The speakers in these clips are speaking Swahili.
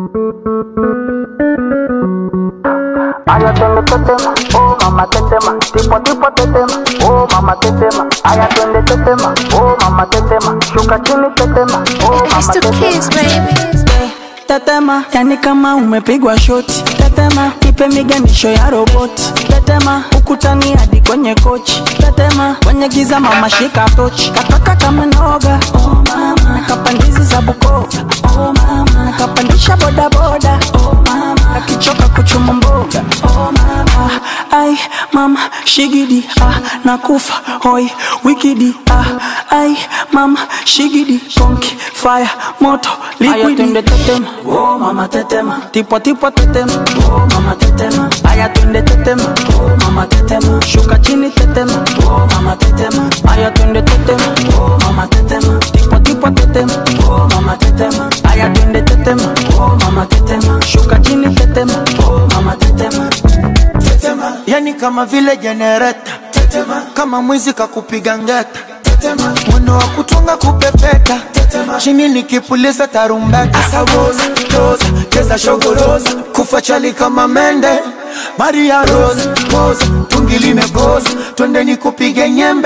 Aya twende tetema, oh mama tetema, tipo tipo tetema, oh mama tetema. Aya twende tetema, oh mama tetema, shuka chini tetema, oh It's mama the tetema. kids, baby. Tetema, yani kama umepigwa shoti. Tetema, ipe miganisho ya roboti. Tetema, ukutani hadi kwenye kochi. Tetema, kwenye giza mama shika tochi. Kataka kama noga, oh mama. Nakapandizi za Bukoba, oh mama. Nakapandisha bodaboda, oh mama. Nakichoka kuchuma mboga, oh mama. Ai, mama, shigidi, ah, nakufa, hoi, wikidi, ah, ai, mama, shigidi, konki, fire, moto, liquidi. Twende tetema, oh mama tetema, tipo tipo tetema, oh mama tetema. Aya twende tetema, oh mama tetema, shuka chini tetema, oh mama tetema. Aya twende tetema, oh mama tetema, tipo tipo tetema, oh mama tetema. Aya twende tetema, oh mama tetema, shuka chini tetema, oh mama tetema. tetema, yani kama vile jenereta tetema, kama mwizi kakupiga ngeta tetema, mwendo wa kutunga kupepeta tetema, chini nikipuliza tarumbeta asawoza roza cheza shogoroza kufa chali kama mende Maria Rose poza tungi limegoza twende nikupige nyembe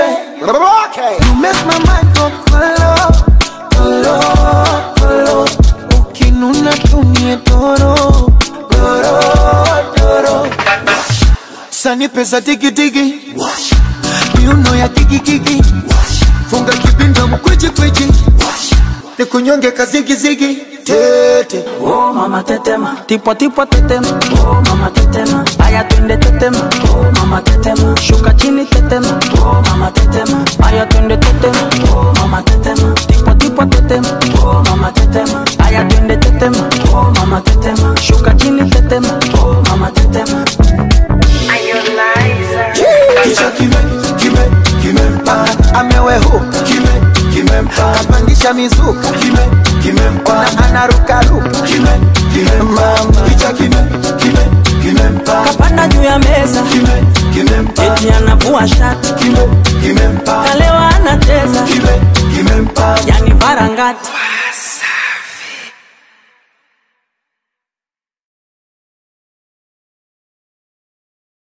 You make my mind go kolo kolo kolo ukinuna tumie toro toro toro sani pesa digidigi miuno ya kikikiki funga kipinda mkwijikwiji nikunyonge kazigizigi tete Oh mama tetema, tipo tipo tetema, oh mama tetema. Aya twende tetema, oh mama tetema. Shuka chini tetema, oh mama tetema. Aya twende tetema, oh mama tetema. Tipo tipo tetema, oh mama tetema. Aya twende tetema, oh mama tetema. Shuka chini tetema, oh mama tetema. kichwa kime kime kimempa amewehuka kime kimempa kapandisha mizuka kime kimempa anarukaruka kime kimempa kichwa kime kime kimempa Kapanda juu ya meza, kime kimempa eti anavua shati. kime kimempa Kalewa anacheza, kime kimempa yani varangati.